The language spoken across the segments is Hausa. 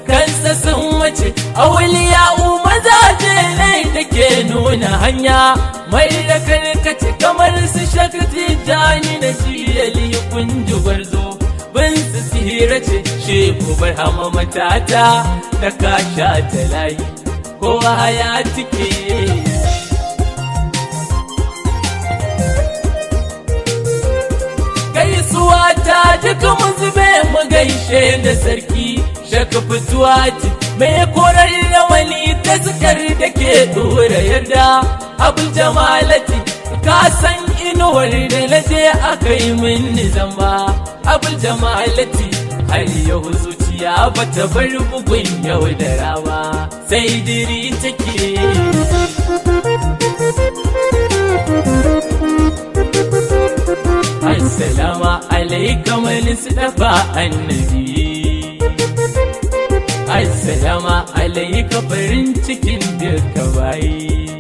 kansa sun mace auliya mazaje ne da ke nuna hanya mai da karkace kamar su shakti jani na jiyali kunji gwarzo bin su sihira ce sheku bar hama matata da kasha ta layi kowa ya tike gaisuwa ta duka mu zube mu gaishe da sarki shaka fituwa ce mai korar rawani ta sukar da ke dora yarda abin jamalati ka san inuwar da na je aka yi min zamba abin jamalati har yau zuciya bata bar bugun yau da rawa sai diri take Assalamu alaikum Mustafa annabi Assalamu alaika farin cikin duka bayi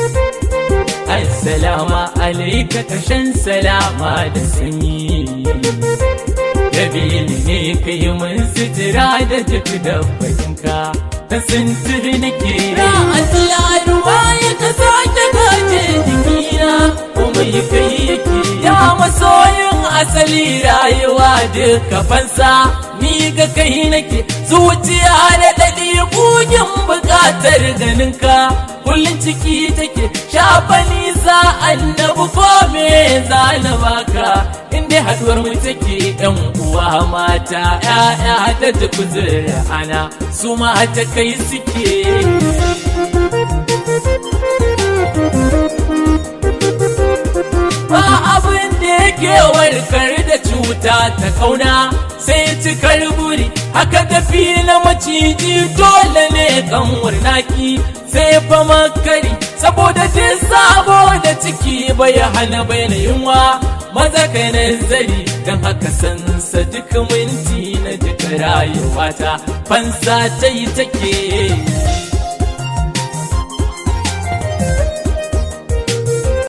Assalamu alaika kashan salama da sanyi Dabili ne ka yi mun sitira da duk dabbatinka ta sintiri nake Ra'atula ruwa ya ka sake kaje jikina kuma yi kai yake ya masoyin asali rayuwa duka fansa ni ga kai nake zuciya da daɗi bugin buƙatar ganinka kullum ciki take shafa nisa annabu ko me za na baka inda haduwar mu take yan uwa mata ya'ya da tukuzur ana su ma ta kai suke ba abin da yake warkar da cuta ta kauna sai cikar buri haka tafi na maciji dole ne kanwar naki sai fa makari saboda jin sabo da ciki bai hana bai na yunwa maza kai nazari don haka sansa duk minti na jika rayuwata fansa ta yi take